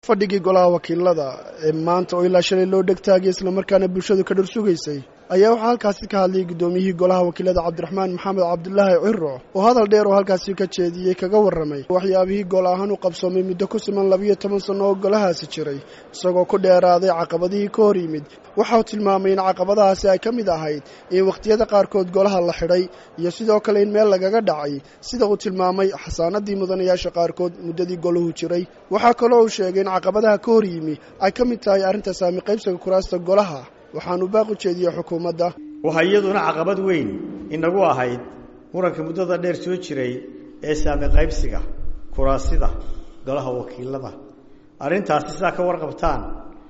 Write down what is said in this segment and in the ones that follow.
fadhigii golaha wakiilada ee maanta oo ilaa shalay loo dhegtaagay islamarkaana bulshadu ka dhor sugaysay ayaa waxaa halkaasi ka hadlayay guddoomiyihii golaha wakiilada cabdiraxmaan maxamed cabdulaahi ciro oo hadal dheer oo halkaasi ka jeediyey kaga warramay waxyaabihii gol ahaan u qabsoomay muddo ku siman labiyo toban sanno oo golahaasi jiray isagoo ku dheeraaday caqabadihii ka hor yimid waxauu tilmaamay in caqabadahaasi ay ka mid ahayd in wakhtiyada qaarkood golaha la xidhay iyo sidoo kale in meel lagaga dhacay sida uu tilmaamay xasaanadii mudanayaasha qaarkood muddadii golahu jiray waxaa kaloo uu sheegay in caqabadaha ka hor yimi ay ka mid tahay arrinta saami qaybsiga kuraasta golaha waxaanu baaq u jeediyey xukuumadda waxaa iyaduna caqabad weyn inagu ahayd muranka muddada dheer soo jiray ee saami qaybsiga kuraasida golaha wakiilada arrintaasi sidaa ka warqabtaan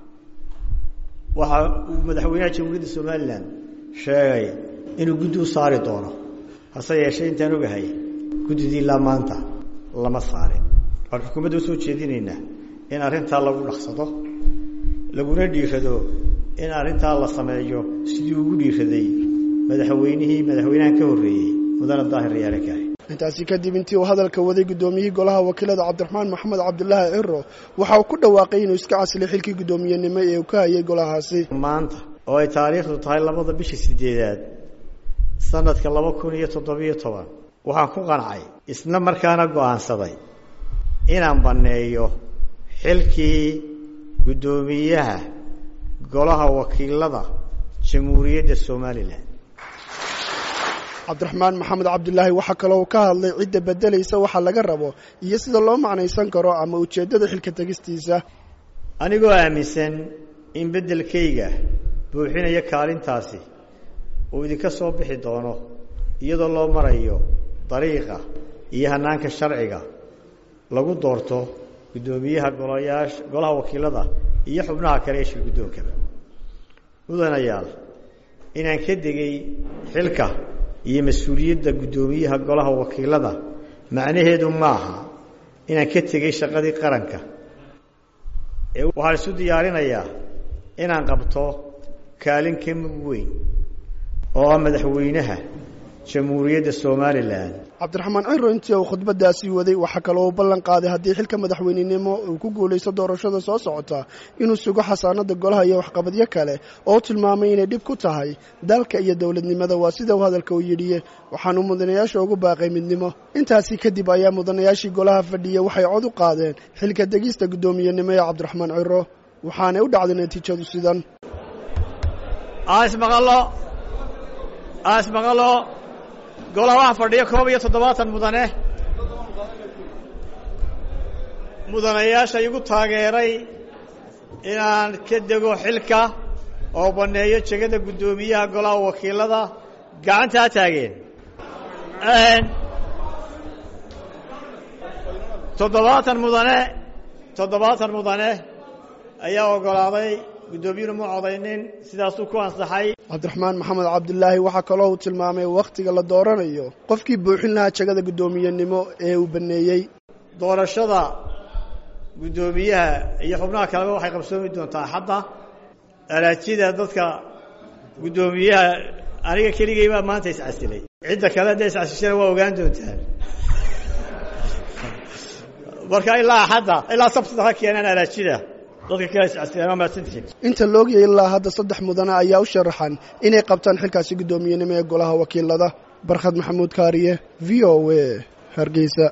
waxa uu madaxweynaha jamhuuriyadda somalilan sheegay inuu guddi u saari doono hase yeeshee intaan ogahay guddidii ilaa maanta lama saarin waxaan xukuumadda usoo jeedinaynaa in arrintaa lagu dhaqsado laguna dhiirado in arrintaa la sameeyo sidii ugu dhiiraday madaxweynihii madaxweynahan ka horreeyey mudane daahir yaale kaari intaasi kadib intii uu hadalka waday guddoomiyihii golaha wakiilada cabdiraxmaan maxamed cabdulaahi ciro waxa uu ku dhawaaqay inuu iska casilay xilkii guddoomiyenimo ee uu ka hayay golahaasi maanta oo ay taariikhdu tahay labada bisha sideedaad sanadka laba kun iyo toddobiyo toban waxaan ku qancay isla markaana go-aansaday inaan banneeyo xilkii guddoomiyaha golaha wakiilada jamhuuriyadda somalilan cabdiraxmaan maxamed cabdulaahi waxaa kaloo ka hadlay cidda beddelaysa waxa laga rabo iyo sida loo macnaysan karo ama ujeeddada xilka tegistiisa anigoo aaminsan in beddelkayga buuxinaya kaalintaasi uu idinka soo bixi doono iyadoo loo marayo dariiqa iyo hanaanka sharciga lagu doorto guddoomiyaha golayaasha golaha wakiilada iyo xubnaha kale ee shir guddoonkaba mudanayaal inaan ka degay xilka iyo mas-uuliyadda guddoomiyaha golaha wakiilada macnaheedu maaha inaan ka tegay shaqadii qaranka ee waxaan isu diyaarinayaa inaan qabto kaalin ka mug weyn oo ah madaxweynaha jamhuuriyadda somalilan cabdiraxmaan ciro intii uu khudbadaasi waday waxaa kaloo uu ballan qaaday haddii xilka madaxweynenimo uu ku guulaysto doorashada soo socota inuu sugo xasaanada golaha iyo waxqabadyo kale oo u tilmaamay inay dhib ku tahay dalka iyo dowladnimada waa sida uu hadalka u yidhiye waxaanu mudanayaasha ugu baaqay midnimo intaasi kadib ayaa mudanayaashii golaha fadhiya waxay cod u qaadeen xilka degista guddoomiyenimo ee cabdiraxmaan ciro waxaanay u dhacday natiijadu sidan asmaqalo golaha waxaa fadhiya koob iyo toddobaatan mudane mudanayaasha igu taageeray inaan ka dego xilka oo banneeyo jegada guddoomiyaha golaha wakiilada gacantaa taageen toddobaatan mudane toddobaatan mudane ayaa oggolaaday guddoomiyuuna mu codaynin sidaasuu ku ansaxay cabdiraxmaan maxamed cabdulaahi waxaa kaloo uu tilmaamay wakhtiga la dooranayo qofkii buuxin lahaa jegada guddoomiyenimo ee uu baneeyey doorashada guddoomiyaha iyo xubnaha kaleba waxay qabsoomi doontaa xadda araajida dadka guddoomiyaha aniga keligay baa maanta iscasilay cidda kale hadday iscasishana waa ogaan doontaan marka ilaa xadda ilaa sabtida ha keenaan araajida inta loogiyay ilaa hadda saddex mudane ayaa u sharaxan inay qabtaan xilkaasi guddoomiyenimo ee golaha wakiilada barkhad maxamuud kaariye v o a hargeysa